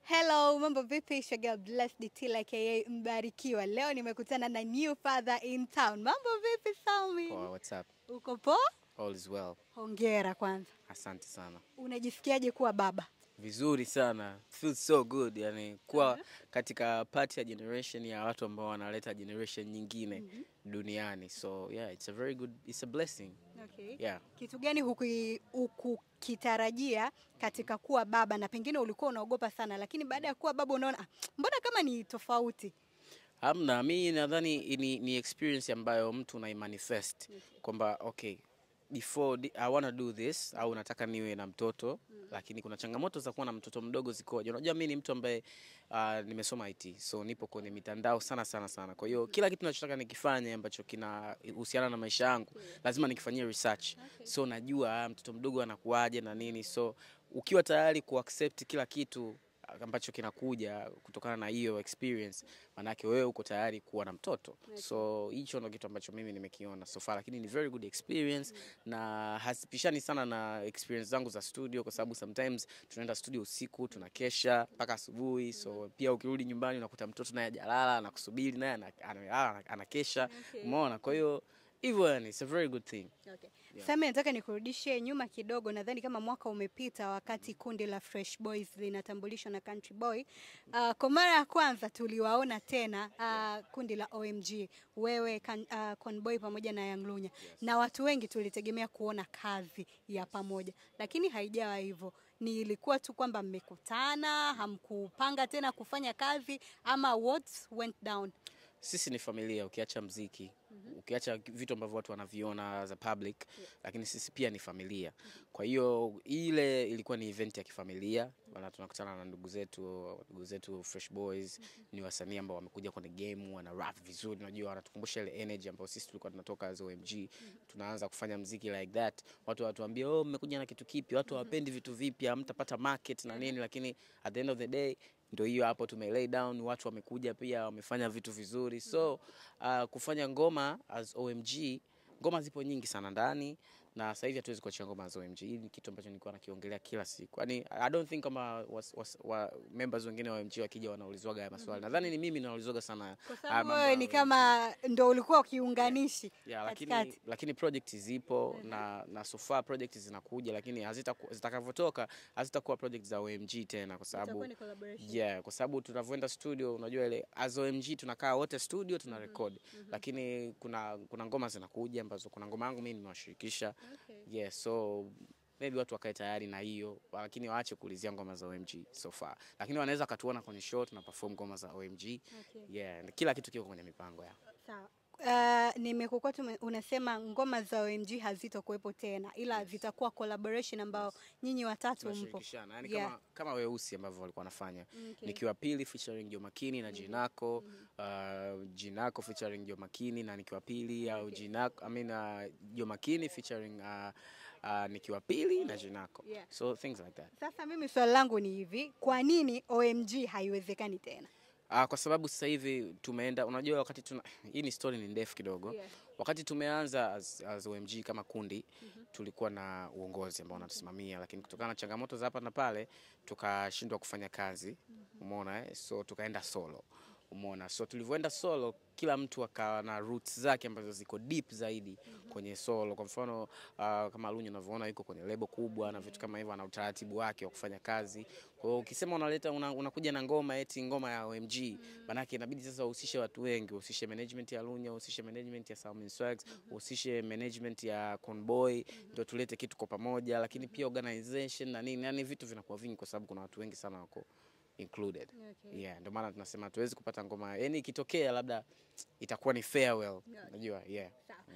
Hello, mambo vipi? It's your girl Blessed Tila aka Mbarikiwa. Leo nimekutana na new father in town. Mambo vipi Salmi? Poa, what's up? Uko poa? All is well. Hongera kwanza. Asante sana. Unajisikiaje kuwa baba? Vizuri sana. Feels so good. Yani kuwa katika part ya generation ya watu ambao wanaleta generation nyingine duniani. So yeah, it's a very good, it's a blessing. Okay. Yeah. Kitu gani huku- hukukitarajia katika kuwa baba na pengine ulikuwa unaogopa sana lakini baada ya kuwa baba unaona ah, mbona kama ni tofauti? Hamna, mi nadhani ni, ni experience ambayo mtu unaimanifest kwamba okay before di- I wanna do this au nataka niwe na mtoto lakini kuna changamoto za kuwa na mtoto mdogo zikoje. Unajua mi ni mtu ambaye uh, nimesoma IT so nipo kwenye mitandao sana sana sana. Kwa hiyo kila kitu nachotaka nikifanye ambacho kinahusiana na maisha yangu lazima nikifanyie research. So najua ah, mtoto mdogo anakuaje na nini. So ukiwa tayari kuaccept kila kitu ambacho kinakuja kutokana na hiyo experience, manake wewe uko tayari kuwa na mtoto. So hicho ndo kitu ambacho mimi nimekiona so far, lakini ni very good experience na hasipishani sana na experience zangu za studio, kwa sababu sometimes tunaenda studio usiku tunakesha mpaka asubuhi. So pia ukirudi nyumbani unakuta mtoto naye hajalala anakusubiri, naye ana- analala anakesha, umeona. Kwa hiyo hivyo, yani it's a very good thing. Okay. Sasa nataka nikurudishe nyuma kidogo. Nadhani kama mwaka umepita wakati kundi la Fresh Boys linatambulishwa na Country Boy. Uh, kwa mara ya kwanza tuliwaona tena uh, kundi la OMG, wewe kan, uh, Conboy pamoja na Young Lunya na watu wengi tulitegemea kuona kazi ya pamoja, lakini haijawa hivyo. Ni ilikuwa tu kwamba mmekutana, hamkupanga tena kufanya kazi ama what went down? Sisi ni familia, ukiacha mziki ukiacha vitu ambavyo watu wanaviona as a public, lakini sisi pia ni familia. Kwa hiyo ile ilikuwa ni event ya kifamilia, wana tunakutana na ndugu zetu, ndugu zetu Fresh Boys ni wasanii ambao wamekuja kwenye game, wana rap vizuri, unajua wanatukumbusha ile energy ambayo sisi tulikuwa tunatoka as OMG, tunaanza kufanya mziki like that. Watu watuambia oh, mmekuja na kitu kipi? Watu hawapendi vitu vipya, hamtapata market na nini, lakini at the end of the day ndio hiyo hapo tume lay down, watu wamekuja pia wamefanya vitu vizuri. So uh, kufanya ngoma as OMG, ngoma zipo nyingi sana ndani na sasa hivi hatuwezi kuachia ngoma as OMG. Hii ni kitu ambacho nilikuwa nakiongelea kila siku. Yaani I don't think kama was, was, wa, members wengine wa OMG wakija wanaulizwaga haya maswali. Nadhani ni mimi naulizwaga sana Kwa haya sababu mambo wewe ya ni OMG. kama ndo ulikuwa kiunganishi Yeah, lakini, katikati. lakini project zipo na, na so far project zinakuja, lakini hazitaku- zitakavyotoka hazitakuwa project za OMG tena, kwa sababu Itakuwa ni collaboration. yeah, kwa sababu tunavyoenda studio, unajua ile as OMG tunakaa wote studio tuna record, lakini kuna kuna ngoma zinakuja ambazo kuna ngoma yangu mimi nimewashirikisha Okay. yeah, so maybe watu wakae tayari na hiyo, lakini waache kuulizia ngoma za OMG so far, lakini wanaweza wakatuona kwenye show tuna perform ngoma za OMG Okay. yeah, kila kitu kiko kwenye mipango yao. Sawa. Uh, nimekuwa tu unasema ngoma za OMG hazitokuwepo tena ila zitakuwa collaboration ambao nyinyi watatu mpo. tunashirikishana yani Yeah. kama, kama weusi ambavyo walikuwa wanafanya Okay. nikiwa pili featuring Jo Makini na Jinako uh, Jinako featuring Jo Makini na nikiwa pili au Jinako I mean uh, Jo Makini featuring uh, uh, nikiwa pili na Jinako Yeah. so things like that Sasa mimi swali langu ni hivi, kwa nini OMG haiwezekani tena? Uh, kwa sababu sasa hivi tumeenda, unajua wakati tuna, hii ni story ni ndefu kidogo Yeah. wakati tumeanza as, as OMG kama kundi tulikuwa na uongozi ambao unatusimamia, lakini kutokana na changamoto za hapa na pale tukashindwa kufanya kazi, umeona eh? So tukaenda solo, umeona. So tulivyoenda solo, kila mtu akawa na roots zake ambazo ziko deep zaidi kwenye solo. Kwa mfano uh, kama Lunyu unavyoona yuko kwenye lebo kubwa na vitu kama hivyo, ana utaratibu wake wa kufanya kazi. Kwa hiyo ukisema unaleta una, unakuja na ngoma eti ngoma ya OMG, manake inabidi sasa uhusishe watu wengi, uhusishe management ya Lunya, uhusishe management ya Salmin Swags, uhusishe management ya Conboy, ndio tulete kitu kwa pamoja, lakini pia organization na nini, yani vitu vinakuwa vingi kwa sababu kuna watu wengi sana wako included. Okay. Yeah, ndio maana tunasema hatuwezi kupata ngoma, yani ikitokea labda itakuwa ni farewell, unajua yeah.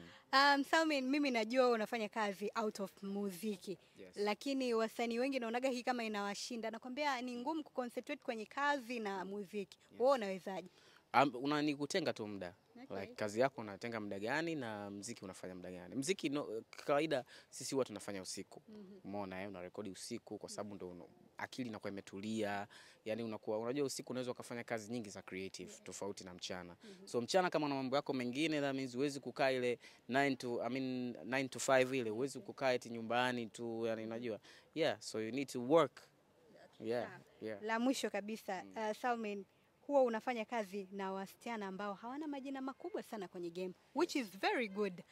Um, Salmin, mimi najua wewe unafanya kazi out of muziki Yes. lakini wasanii wengi naonaga hii kama inawashinda, nakwambia ni ngumu kuconcentrate kwenye kazi na muziki. Wewe unawezaje? Um, unani kutenga tu muda Okay. like, kazi yako unatenga muda gani na mziki unafanya muda gani? Mziki no, kawaida sisi huwa tunafanya usiku, umeona eh, unarekodi usiku kwa sababu ndo una- akili inakuwa imetulia, yani unakuwa unajua, usiku unaweza ukafanya kazi nyingi za creative tofauti na mchana. So mchana kama una mambo yako mengine, that means huwezi kukaa ile 9 to I mean 9 to 5 ile, huwezi kukaa eti nyumbani tu, yani unajua yeah, so you need to work yeah. Yeah. La mwisho kabisa uh, Salmin, huwa unafanya kazi na wasichana ambao hawana majina makubwa sana kwenye game which is very good.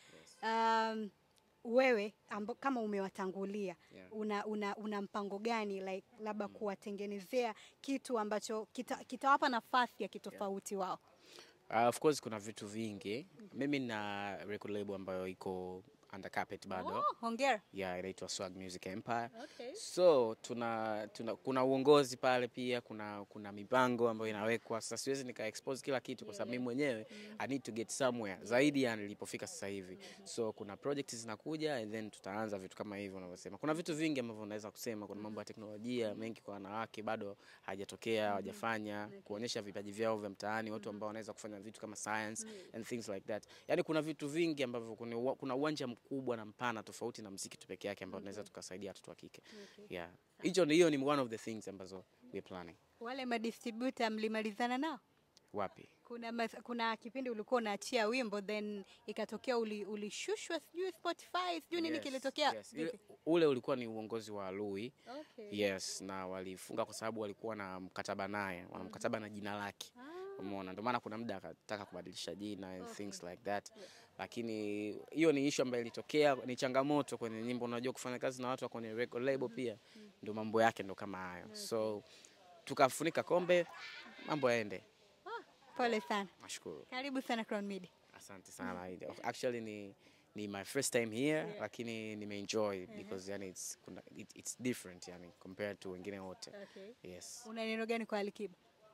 Um, wewe amba, kama umewatangulia Yeah. una, una, una mpango gani like labda kuwatengenezea kitu ambacho kita- kitawapa nafasi ya kitofauti wao? Uh, of course kuna vitu vingi. Mimi na record label ambayo iko under carpet bado. Oh, hongera. Yeah, inaitwa Swag Music Empire. Okay. So tuna, tuna kuna uongozi pale pia kuna kuna mipango ambayo inawekwa. Sasa siwezi nika expose kila kitu kwa sababu mimi mwenyewe I need to get somewhere zaidi ya nilipofika sasa hivi. So kuna projects zinakuja and then tutaanza vitu kama hivyo unavyosema. Kuna vitu vingi ambavyo unaweza kusema, kuna mambo ya teknolojia mengi kwa wanawake bado hajatokea, hawajafanya, kuonyesha vipaji vyao vya mtaani, watu ambao wanaweza kufanya vitu kama science and things like that. Yaani kuna vitu vingi ambavyo kuna uwa- kuna uwanja mkubwa na mpana tofauti na muziki tu peke yake ambao tunaweza tukasaidia watoto wa kike. Yeah. Hicho ni hiyo ni one of the things ambazo we planning. Wale madistributor mlimalizana nao? Wapi? Kuna, mas- kuna kipindi ulikuwa unaachia wimbo then ikatokea uli- ulishushwa sijui Spotify sijui nini Yes, kilitokea. yes. Vipi? Ile- Ule ulikuwa ni uongozi wa Lui. Okay. Yes, na walifunga kwa sababu walikuwa na mkataba naye, wana mkataba na jina lake. Umeona, ndio maana kuna muda akataka kubadilisha jina and things like that. Lakini hiyo ni issue ambayo ilitokea, ni changamoto kwenye nyimbo. Unajua kufanya kazi na watu wa kwenye record label pia ndio mambo yake ndo kama hayo. So tukafunika kombe, mambo yaende. Pole sana. Nashukuru. Karibu sana Crown Media. Asante sana. Actually ni ni my first time here lakini nimeenjoy because yani it's, kuna, it, it's different yani compared to wengine wote. Okay. Yes. Una neno gani kwa Alikiba?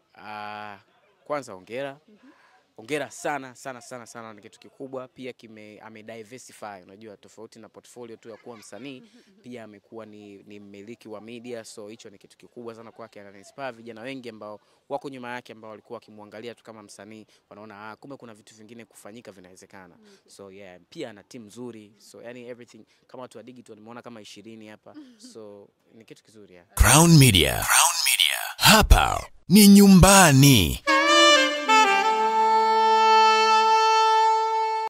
Ah, kwanza hongera hongera sana sana sana sana, ni kitu kikubwa pia kime ame diversify. Unajua, tofauti na portfolio tu ya kuwa msanii, pia amekuwa ni, ni mmiliki wa media, so hicho ni kitu kikubwa sana kwake. Ana inspire vijana wengi ambao wako nyuma yake ambao walikuwa wakimwangalia tu kama msanii, wanaona ah, kumbe kuna vitu vingine kufanyika vinawezekana. So yeah, pia ana timu nzuri, so yani everything kama watu wa digital nimeona kama ishirini hapa, so ni kitu kizuri yeah. Crown Media. Crown Media. Hapa ni nyumbani.